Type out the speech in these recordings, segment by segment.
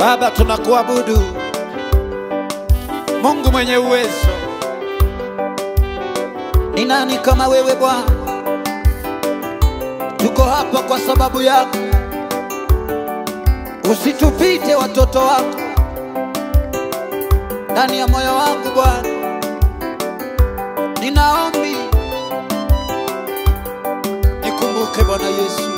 Baba, tunakuabudu Mungu mwenye uwezo. Ni nani kama wewe Bwana? Tuko hapa kwa sababu yako. Usitupite watoto wako ndani ya moyo wangu Bwana, ninaombi nikumbuke Bwana Yesu.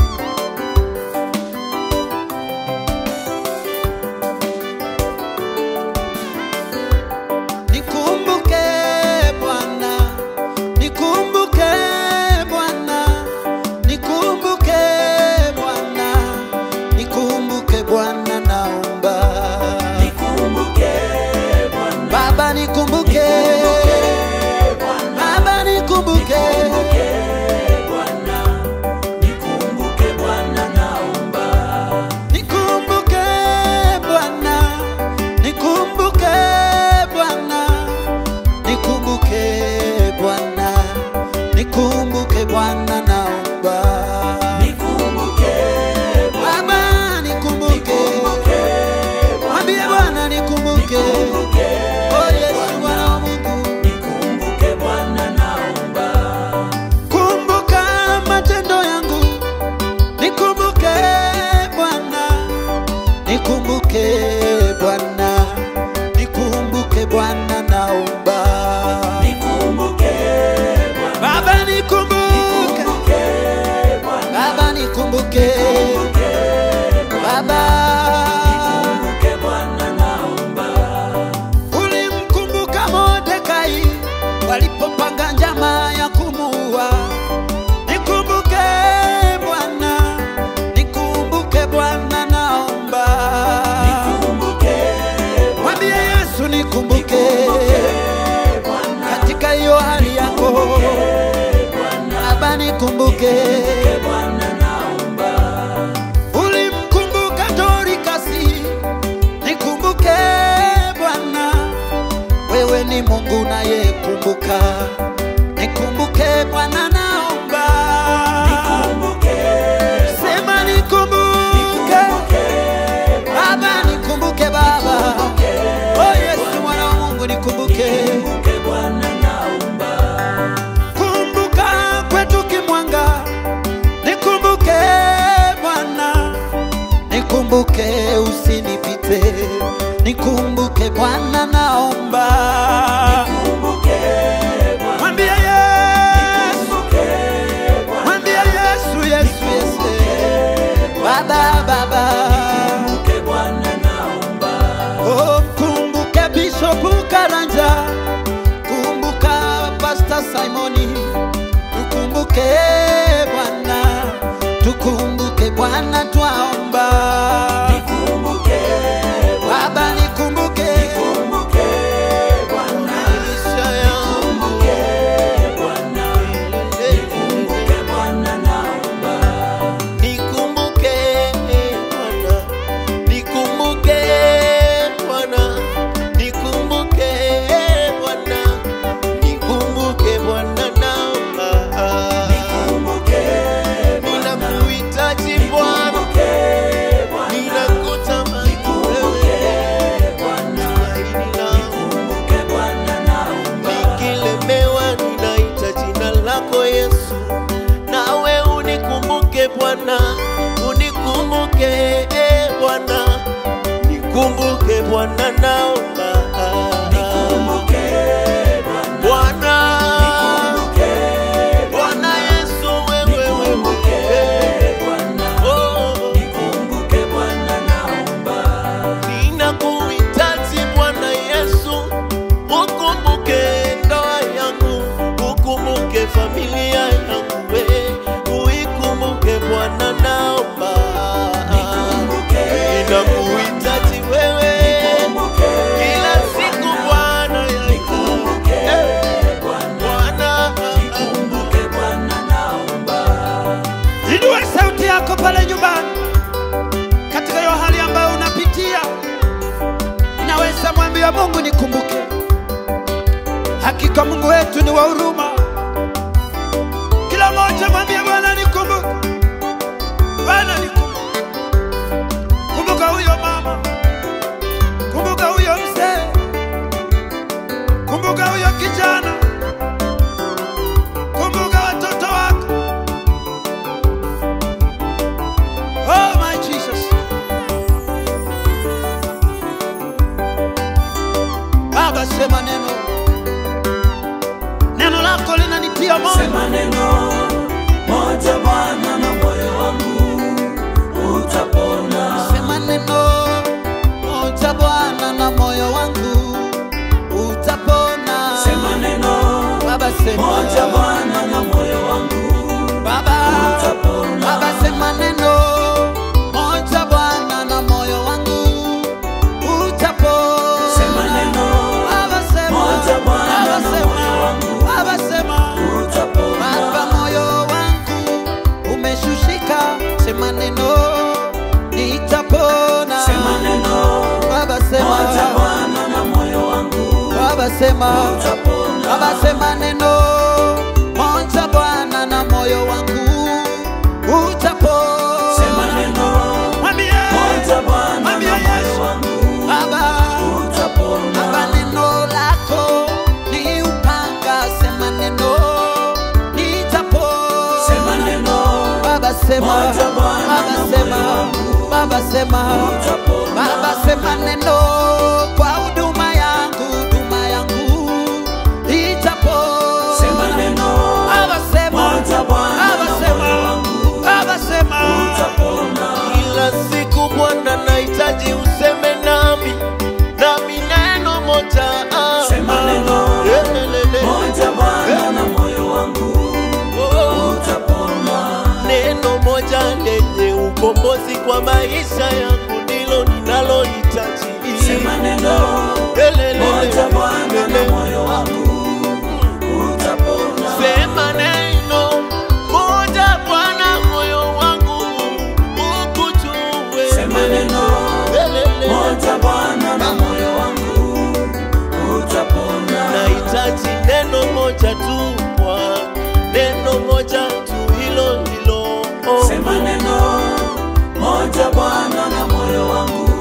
Nikumbuke Bwana, nikumbuke Bwana, nikumbuke Bwana, nikumbuke Bwana, naomba Nikumbuke Bwana, Baba, nikumbuke Baba, nikumbuke Bwana, nikumbuke Bwana, naomba. nikumbuke Bwana, nikumbuke Bwana, nikumbuke Bwana, nikumbuke Bwana, naomba Nikumbuke Baba, nikumbuke, mwambie Bwana nikumbuke, oh Yesu Bwana wa Mungu, nikumbuke Bwana, naomba. kumbuka matendo yangu, nikumbuke Bwana, nikumbuke Bwana, nikumbuke Bwana, naomba Nikumbuke Bwana, Baba, nikumbuke nikumbuke Bwana, Baba, nikumbuke Baba. nikumbuke Bwana, naomba. Ulimkumbuka Mordekai walipopanga njama ya kumuua. Nikumbuke Bwana, nikumbuke Bwana, naomba Nikumbuke mwambie Yesu nikumbuke Bwana, katika hiyo hali yako Baba, nikumbuke. Bwana, naomba. Ulimkumbuka Dorikasi, nikumbuke Bwana, wewe ni Mungu nayekumbuka, nikumbuke Bwana, naomba Nikumbuke sema nikumbuke Baba, nikumbuke Baba, oh Yesu mwana wa Mungu, nikumbuke Nikumbuke Bwana, naomba. kumbuka kwetu Kimwanga, nikumbuke Bwana, nikumbuke usinipite, nikumbuke Bwana, naomba Nikumbuke Bwana, mwambie Yesu, nikumbuke Bwana, mwambie Yesu, Yesu, Yesu, Baba, Baba, nikumbuke Bwana, naomba. oh, mkumbuke Bishop Karanja, kumbuka Pastor Simoni, tukumbuke Bwana, tukumbuke Bwana, twaomba Nikumbuke Baba, nikumbuke Nikumbuke Bwana, maisha yangu Bwana, nikumbuke Bwana, naomba. Nikumbuke Bwana, nikumbuke Bwana, nikumbuke Bwana, nikumbuke Bwana, naomba Nikumbuke ninakuhitaji Bwana, Nikumbuke Bwana, ninakutamani wewe, Bwana, tumaini langu. nikumbuke Bwana, naomba. Nikilemewa ninaita jina lako Yesu, nawe unikumbuke Bwana, unikumbuke eh, Bwana, nikumbuke Bwana, naomba Nikumbuke Bwana, Bwana, nikumbuke Bwana Yesu, wewe wewe, Bwana, oh, nikumbuke Bwana, naomba. ninakuhitaji Bwana Yesu, ukumbuke ndoa yangu, ukumbuke familia yangu, we uikumbuke Bwana, naomba Nikumbuke ninakuhitaji wewe Nikumbuke kila siku Bwana yangu, Nikumbuke Eh, Bwana, Bwana nikumbuke Bwana, naomba. Inua sauti yako pale nyumbani, katika hiyo hali ambayo unapitia, naweza mwambia Mungu nikumbuke. Hakika Mungu wetu ni wa huruma. Kila mmoja mwambie Bwana nikumbuke, Bwana nikumbuke. Kumbuka huyo mama moja Sema neno moja Bwana na moyo wangu utapona. sema neno moja Bwana na moyo wangu utapona. Sema neno Baba sema moja Bwana na moyo wangu Baba utapona. Baba sema neno moja Bwana na moyo wangu utapona. Sema neno Baba sema moja Bwana Baba na sema moyo wangu Baba sema Baba utapona. moyo wangu umeshushika, sema neno nitapona. Sema neno Baba moja sema Bwana na moyo wangu Baba sema utapona. Baba sema neno moja Bwana na moyo wangu utapona. Sema neno Mwambie moja Bwana Mwambie na Yesu. moyo wangu Baba Baba utapona. neno lako ni upanga, sema neno nitapona. Sema neno Baba sema Moja Bwana Baba na sema moyo wangu Baba sema utapona. Baba sema neno kwa huduma yangu, huduma yangu itapona. Sema neno Baba sema moja Bwana Baba na sema moyo wangu Baba sema utapona. Kila siku Bwana nahitaji useme nami, nami neno moja ah, Sema ah. neno Lelelele. moja Bwana na moyo wangu Oh, utapona. neno moja lenye ukombozi kwa maisha yangu ndilo ninalohitaji. Sema neno Lelelele. moja Bwana na moyo wangu utapona. Sema neno moja Bwana, moyo wangu ukujue. Sema neno Lelelele. moja Bwana na moyo wangu utapona. nahitaji neno moja tu Bwana, neno moja tu hilo hilo oh. Sema neno moja Bwana na moyo wangu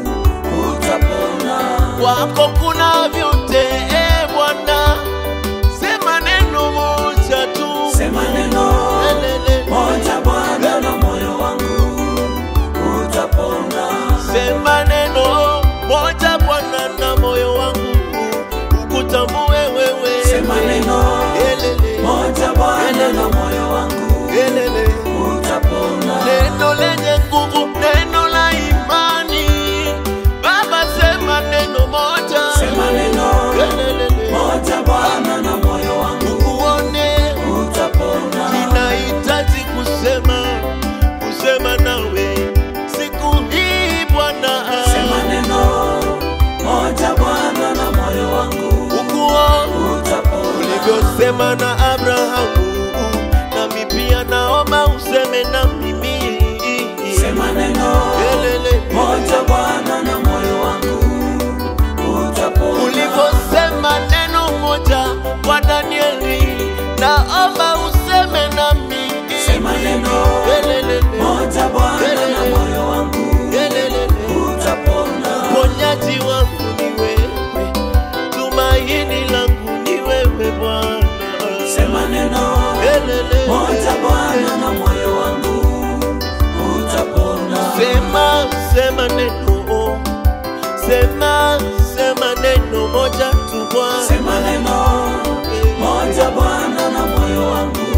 utapona. kwako kuna vyote e Bwana, sema neno moja tu Sema neno Lelele. moja Bwana na moyo wangu utapona. sema neno moja Bwana na moyo wangu ukutambue wewe Sema neno Lelele. moja Bwana na moyo wangu Lelele. utapona. neno lenye nguvu, neno la imani. Baba, sema neno moja, Sema neno Lelelele. moja Bwana na moyo wangu uone. utapona. Ninahitaji kusema, kusema nawe siku hii Bwana, Sema neno moja Bwana na moyo wangu ukuo utapona. ulivyosema na Abrahamu, nami pia naomba useme na mimi. Sema neno Lelele. moja Bwana na moyo wangu utapona. ulivyosema neno moja kwa Danieli, naomba useme nami. Sema neno Lelelele. moja Bwana na moyo wangu Lelelele. utapona. Uponyaji wangu ni wewe, tumaini langu ni wewe Bwana. Sema neno Lelele. moja Bwana na moyo wangu utapona. Sema, sema neno, sema, sema neno moja tu Bwana. Sema neno moja Bwana na moyo wangu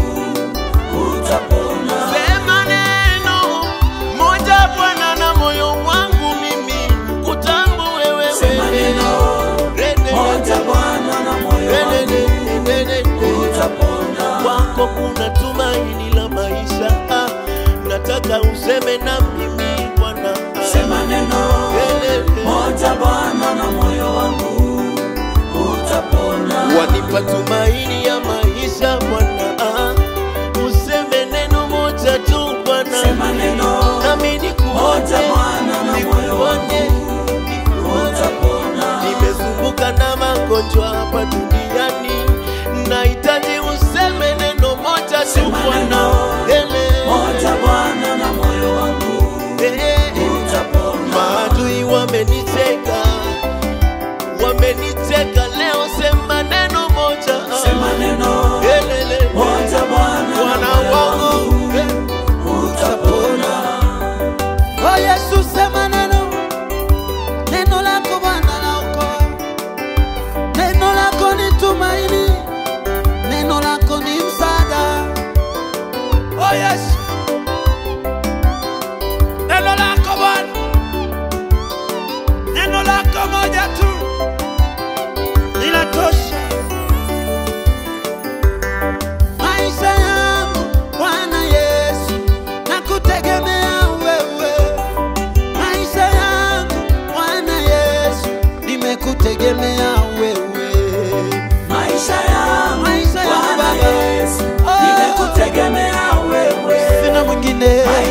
utapona. Sema neno moja Bwana na moyo wangu mimi kutambue wewe. Sema neno Lelele. moja Bwana na moyo wangu Lelele. utapona. Kwako kuna tumaini la maisha, ah, nataka useme na mimi Bwana. ah. Sema neno Lelele. moja Bwana na moyo wangu utapona. wanipa tumaini ya maisha Bwana, ah. useme neno moja tu Bwana, Sema neno nami moja nikuone, Bwana na moyo nikuone, wangu nikuone. utapona. Nimezunguka na magonjwa hapa duniani, nahitaji useme neno moja tu Sema Bwana, neno Ele. moja Bwana na moyo wangu Eh. utapona. Maadui wameniteka, wameniteka leo, sema neno moja Sema neno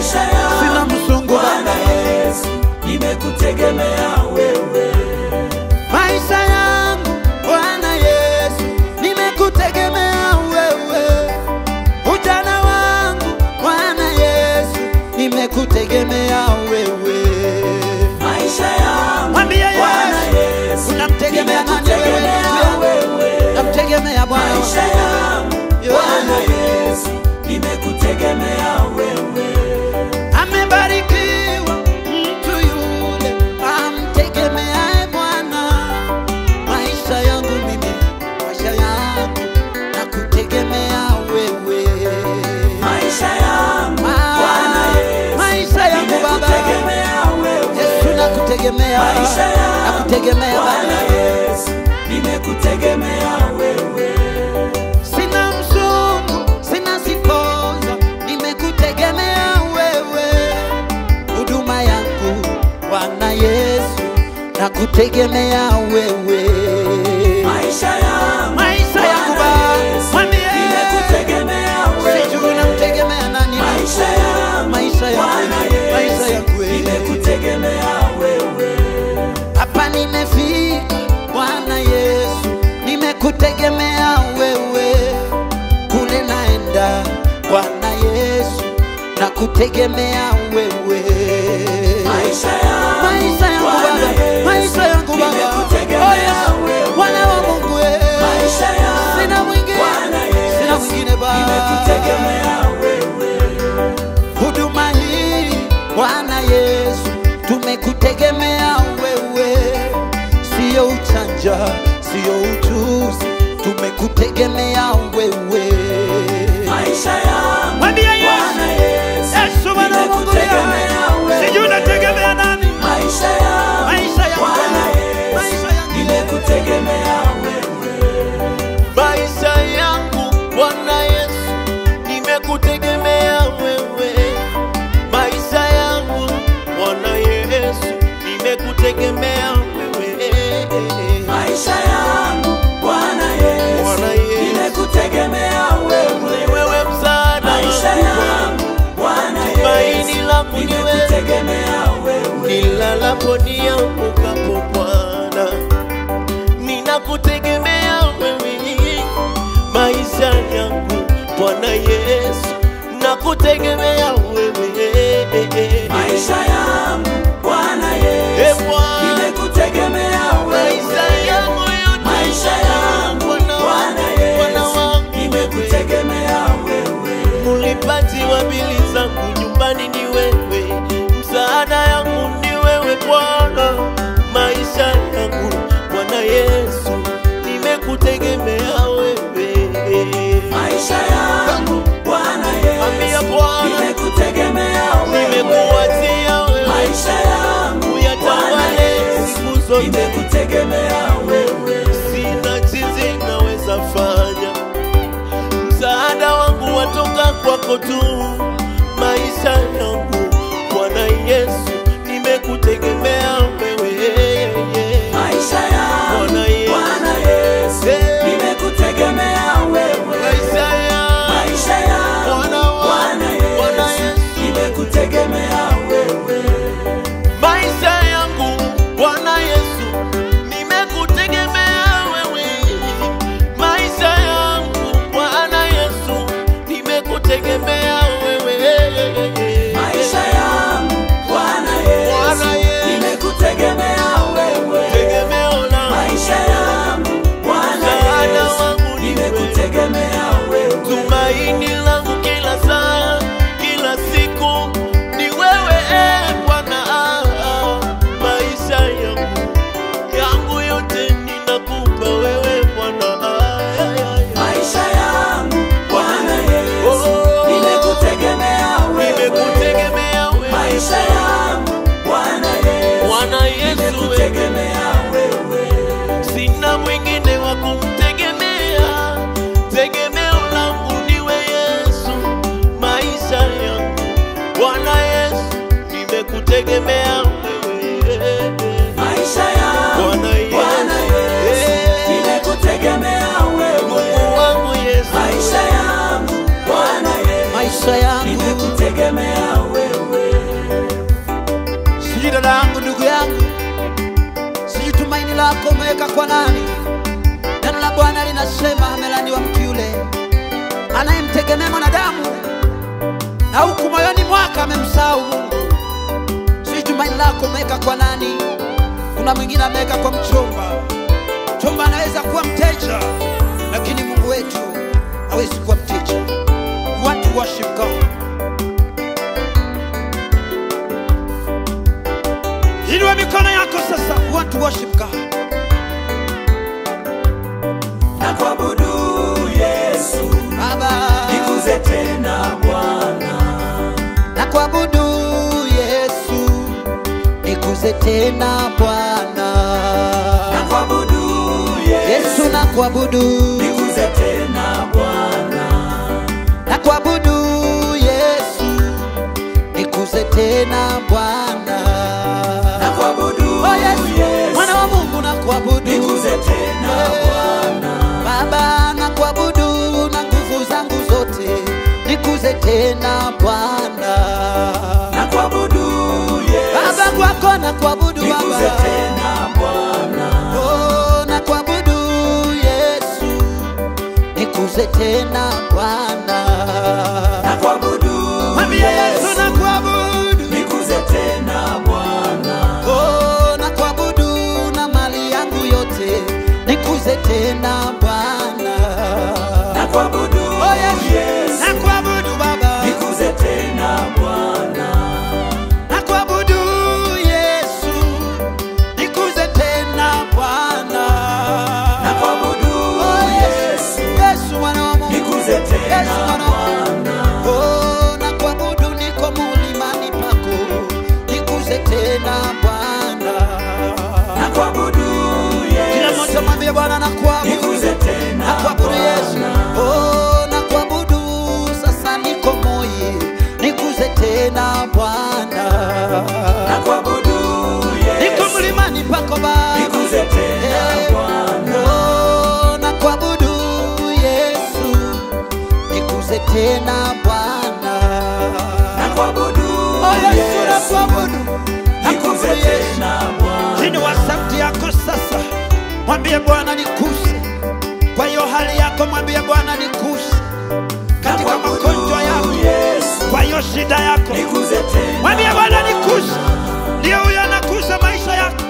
maisha yangu sina msungu Bwana Baba. Yesu, nimekutegemea wewe. maisha yangu Bwana Yesu, nimekutegemea wewe. Ujana wangu Bwana Yesu, nimekutegemea wewe. Maisha yangu Mwambie Bwana Yesu, Yesu, unamtegemea nani wewe? nimekutegemea wewe. Namtegemea Bwana Maisha wangu. yangu Yo. Bwana Yesu, nimekutegemea wewe. Amebarikiwa mtu yule amtegemeaye Bwana. Maisha yangu mimi, maisha yangu nakutegemea wewe. Maisha yangu Ma- Bwana Yesu, maisha yangu Baba, nimekutegemea wewe. Yesu nakutegemea, Maisha yangu nakutegemea Bwana Baba. Yesu, nimekutegemea wewe. Sina mzungu, sina sifonza, nimekutegemea wewe. Huduma yangu Bwana Yesu, nakutegemea wewe. Maisha yangu Maisha yangu Bwana Baba, Yesu, mwambie. nimekutegemea Sijui wewe. unamtegemea nani? Maisha yangu Maisha yangu, Bwana maisha Yesu, yangu wewe. nimekutegemea wewe. Hapa nimefika Bwana Yesu, nimekutegemea wewe. Kule naenda Bwana Yesu, nakutegemea wewe. Maisha yangu Maisha yangu Bwana Baba, Yesu, maisha yangu Baba, nimekutegemea Oh, Yesu, wewe. Bwana wa Mungu wewe. Maisha yangu sina mwingine, Bwana Yesu, sina mwingine Baba. nimekutegemea wewe. huduma hii Bwana Yesu, tumekutegemea wewe, sio uchanja, sio ujuzi, tumekutegemea wewe. Maisha yangu Mwambie Yesu, Bwana Yesu, Yesu Bwana wa Mungu nimekutegemea wewe. sijui unategemea nani? Maisha yangu Maisha yangu Bwana Bwana, Yesu, maisha yangu. nimekutegemea wewe. maisha yangu Bwana Yesu, nimekutegemea wewe. Maisha yangu Bwana Yesu, nimekutegemea wewe. Maisha yangu Bwana Yesu, Bwana Yesu. nimekutegemea wewe. Ni wewe msaada Maisha wangu yangu Bwana Tumaini Yesu, langu ni wewe. nimekutegemea wewe. nilalapo niamkapo Bwana, ninakutegemea wewe. Maisha yangu Bwana Yesu, nakutegemea wewe. Maisha yangu Bwana E Yesu, Bwana, nimekutegemea maisha wewe. yangu yote Maisha yangu Bwana Bwana wangu, Bwana Yesu, wangu nimekutegemea wewe. Mulipaji wa bili zangu nyumbani ni wewe, msaada yangu ni wewe Bwana, maisha yangu Bwana Yesu, nimekutegemea wewe. Maisha yangu Bwana Ambia Yesu, Bwana, nimekutegemea wewe. nimekuachia wewe, Maisha yangu Bwana uyatawale Yesu, siku zote. nimekutegemea wewe. Sina jinsi naweza fanya, msaada wangu watoka kwako tu. Maisha yangu Bwana Yesu, nimekutegemea wewe. Maisha yangu Bwana Yesu. Bwana Yesu, Eh. nimekutegemea wewe. Maisha yangu Maisha yangu Bwana wangu, Bwana Bwana Yesu, Yesu. nimekutegemea wewe. maisha yangu Bwana Yesu, nimekutegemea wewe. Maisha yangu Bwana Yesu, nimekutegemea wewe. Maisha yangu Bwana Bwana Yesu, Yesu. nimekutegemea wewe. Tegemeo langu, Maisha yangu Bwana Msaada Yesu, wangu ni wewe. nimekutegemea wewe. tumaini langu kila saa, kila siku ni wewe eh, Bwana. Ah, ah. Maisha yangu yangu yote ninakupa wewe Bwana. Ah, ah, ah, ah. Maisha yangu Bwana Yesu, Oh. nimekutegemea wewe. Nimekutegemea wewe Maisha yangu Bwana Yesu, Bwana Yesu, wewe. nimekutegemea wewe. sina mwingine wa kumtegemea, tegemeo langu niwe Yesu. anasema amelaniwa mtu yule anayemtegemea mwanadamu na huku moyoni mwake amemsahau Mungu. Sijui tumaini lako umeweka kwa nani? Kuna mwingine ameweka kwa mchumba. Mchumba anaweza kuwa mteja, lakini Mungu wetu hawezi kuwa mteja. We want to worship God. Inua mikono yako sasa. We want to worship God. na kuabudu Yesu, Baba, nikuze tena Bwana, na kuabudu Yesu, nikuze tena Bwana. na kuabudu Yesu, Yesu na kuabudu, nikuze tena Bwana, na kuabudu Yesu, nikuze tena Bwana. na kuabudu Oh Yesu, Yesu, mwana wa Mungu na kuabudu nikuze tena Bwana, Baba na kuabudu na nguvu zangu zote, nikuze tena Bwana. na kuabudu Baba Yesu, kwako na kuabudu nikuze Baba. tena Bwana, Oh, na kuabudu Yesu, nikuze tena Bwana. na kuabudu Mwambie Yesu na Yesu, kuabudu. nikuze tena Bwana, Oh, na kuabudu na mali yangu yote, nikuze tena Bwana. na kuabudu Oh, Yesu, na Yesu, kuabudu Baba. nikuze tena Bwana, na kuabudu Yesu, nikuze tena Bwana. na kuabudu Oh, Yesu, Yesu mwana wa Mungu, nikuze Yesu tena mwana wa Mungu. Bwana, Oh, na kuabudu niko mulimani pako, nikuze tena Bwana. na kuabudu Kila Yesu, mmoja mwambie Bwana na kuabudu, nikuze na tena kuabudu Yesu. Bwana, Oh, na kuabudu sasa niko moyi, nikuze tena Bwana. na kuabudu Niko Yesu, mlimani pako Baba. nikuze tena Bwana, Oh, na kuabudu Yesu, nikuze tena Bwana. na kuabudu Oh, Yesu na Yesu, kuabudu, na nikuze kuabudu Yesu. tena Bwana, Chini wa sauti yako sasa, mwambie Bwana nikuse. Kwa hiyo hali yako mwambie Bwana nikuse na katika kuabudu magonjwa yako, Yesu, kwa hiyo shida yako, nikuze tena mwambie Bwana nikuse. Ndio huyo anakuza maisha yako.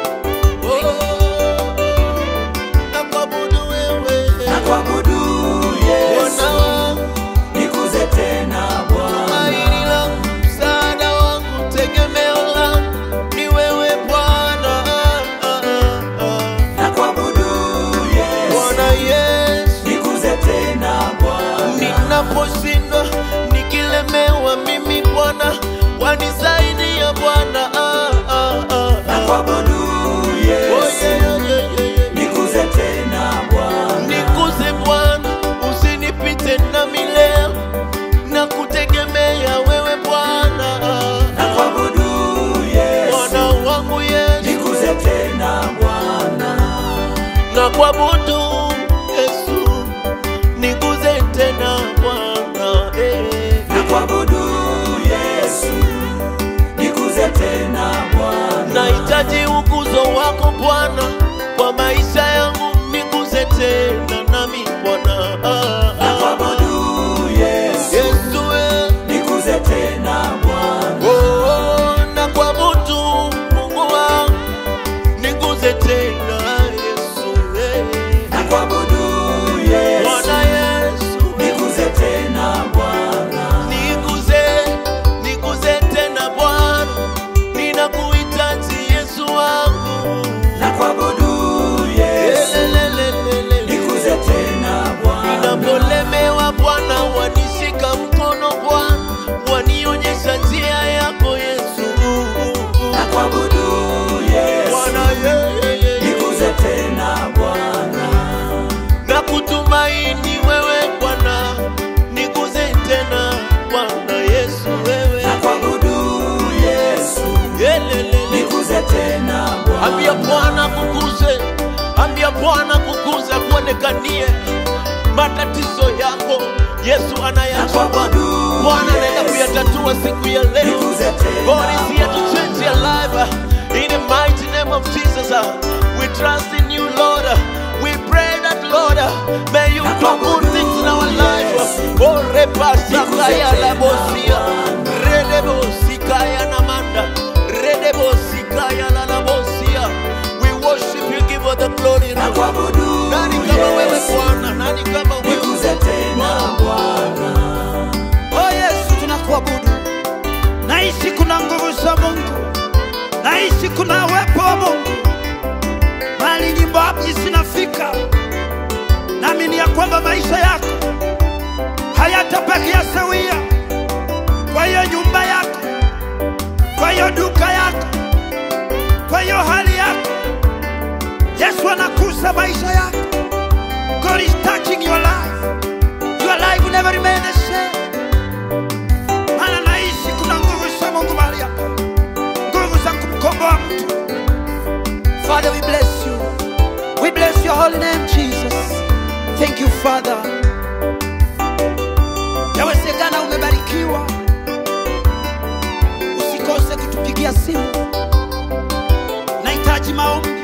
na kuabudu wewe na kuabudu Yesu, Bwana wangu, nikuze tena Bwana, tumaini langu, msaada wangu, tegemeo langu ni wewe Bwana. Ah, ah, ah. na kuabudu Yesu, Bwana Yesu, nikuze tena Bwana, ninaposhindwa nikilemewa, mimi Bwana wanisaidia Bwana. Ah, ah, ah, na ah. kuabudu Oh, Yesu, yeah, yeah, yeah, yeah, yeah. nikuze tena Bwana, Nikuze Bwana, usinipite nami leo, na kutegemea wewe Bwana. na kuabudu Yesu, Bwana wangu Yesu, nikuze tena Bwana, na kuabudu Yesu, nikuze tena Bwana. Eh. na kuabudu Yesu, nikuze tena Bwana, Nahitaji ukuzo wako Bwana kwa maisha yangu, nikuze tena nami Bwana. Ah, na ah, kuabudu Yesu, Yesu eh. nikuze tena Bwana, Oh, oh, na kuabudu Mungu wangu, niguze tena Yesu eh. na kuabudu Yesu, Bwana Yesu eh. nikuze tena Bwana, niguze, niguze tena Bwana, ninakuhitaji Yesu wangu. na kuabudu Yesu, Elelelelele. nikuze tena Bwana, Ninapolemewa Bwana, wanishika mkono Bwana, wanionyesha njia yako Yesu. na kuabudu Yesu, Bwana yeye nikuze tena Bwana, na kutumaini wewe Bwana, niguze tena Bwana Yesu wewe. na kuabudu Yesu, Elelele. nikuze tena Bwana, Ambia Bwana kukuze, ambia Bwana kukuze, akuonekanie matatizo yako. Yesu na anayajua, kuabudu Bwana anaenda Yesu, kuyatatua siku ya leo. nikuze tena God is here to Bwana. change your life. In the mighty name of Jesus, uh, we trust in you, Lord. We pray that, God, may you do good things in our life. Oh, repasakaya la bosia, redebosikaya namanda, redebosikaya la la bosia. We worship you, give us the glory. na kuabudu Nani kama wewe Yesu, Bwana? Nani kama wewe? nikuze tena Bwana. Oh Yesu, tunakuabudu. Naishi kuna nguvu za Mungu, naishi kuna uwepo wa Mungu. Mali nyimbo hapi zinafika, naamini ya kwamba maisha yako hayatabakia sawia. Kwa hiyo nyumba yako, kwa hiyo duka yako, kwa hiyo hali yako, Yesu anakuza maisha yako. God is touching your life. Your life will never remain the same. Maana naishi kuna nguvu za Mungu mahali hapa, nguvu za kumkomboa mtu. Father, we bless you. We bless your holy name, Jesus. Thank you, Father. Yawezekana umebarikiwa, usikose kutupigia simu. Nahitaji maombi,